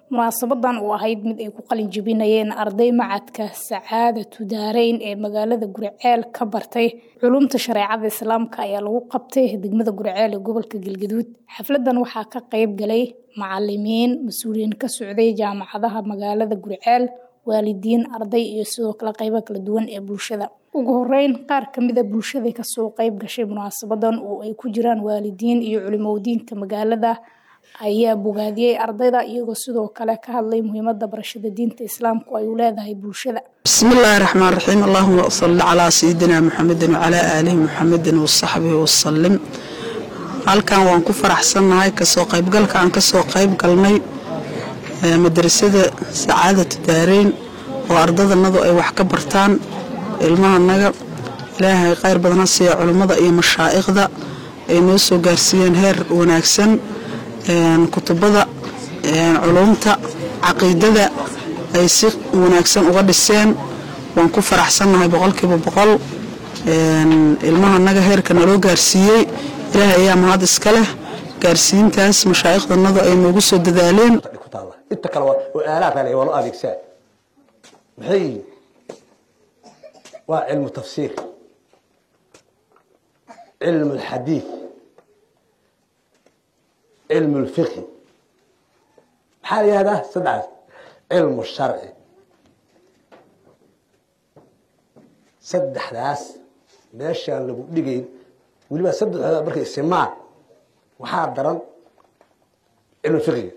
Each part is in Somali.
munaasabadan oo ahayd mid ay ku qalin jebinayeen arday macadka sacaadatu daareyn ee magaalada guriceel ka bartay culumta shareecada islaamka ayaa lagu qabtay degmada guriceel ee gobolka galgaduud xafladan waxaa ka qayb galay macalimiin mas-uuliyiin ka socday jaamacadaha magaalada guriceel waalidiin arday iyo sidoo kale qaybo kala duwan ee bulshada ugu horeyn qaar kamida bulshada kasoo qayb gashay munaasabadan oo ay ku jiraan waalidiin iyo culimowdiinka magaalada ayaa bogaadiyey ardayda iyagoo sidoo kale ka hadlay muhiimada barashada diinta islaamku ay u leedahay bulshada bismillaahi raxmaan raxiim allahuma salli calaa sayidina muxamedin wacalaa aalihi muxamedin wasaxbihi wasalim halkan waan ku faraxsannahay kasoo qaybgalka aan kasoo qayb galnay madrasada sacaadatu daareyn oo ardadanadu ay wax ka bartaan ilmahanaga ilaahay khayr badan ha siiya culummada iyo mashaa'ikhda ay noo soo gaarsiiyeen heer wanaagsan kutubada culumta caqiidada ay si wanaagsan uga dhiseen waan ku faraxsannahay boqolkiiba boqol ilmahanaga heerka naloo gaarsiiyey ilaahay ayaa mahad iska leh gaarsiintaas mashaa'ikhdanadu ay noogu soo dadaaleen inta kale oo aalaadkan waa loo adeegsaa maxay yihiin waa cilmu tafsiir cilmu alxadiid cilmu lfiqhi maxaa la yihahdaa saddexaas cilmu sharci saddexdaas meeshaan lagu dhigayn weliba saddexdooda markay simaan waxaa daran cilmu fiqhiga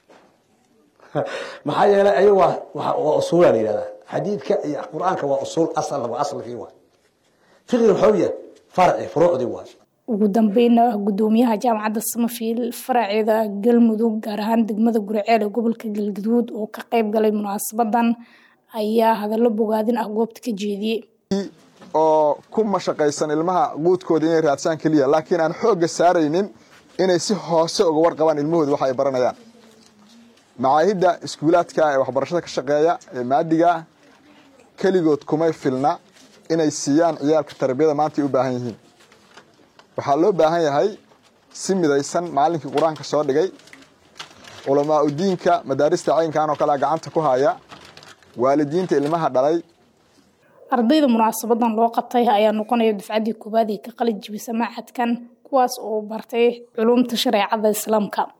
maxaa yeelay ayaga waa waa usuula la yihahdaa xadiidka iyo qur-aanka waa usuul asal waa asalkii waay fiqhiga waxaa yahay farci furuucdii waay ugu dambeyna gudoomiyaha jaamacadda samafiil faraceeda galmudug gaar ahaan degmada guriceel ee gobolka galgaduud oo ka qayb galay munaasabadan ayaa hadallo bogaadin ah goobta ka jeediyey oo ku mashaqaysan ilmaha quudkooda inay raadsaan keliya laakiin aan xoogga saaraynin inay si hoose uga warqabaan ilmahooda waxa ay baranayaan macaahidda iskuulaadka ee waxbarashada ka shaqeeya ee maadiga keligood kumay filna inay siiyaan ciyaalka tarbiyada maanta ay u baahan yihiin waxaa loo baahan yahay si midaysan maalinkii qur-aanka soo dhigay culamaa udiinka madaarista caynkan oo kale gacanta ku haya waalidiinta ilmaha dhalay ardayda munaasabadan loo qabtay ayaa noqonaya dufcaddii koowaad ee ka qalin jibisa macadkan kuwaas oo bartay culumta shareecada islaamka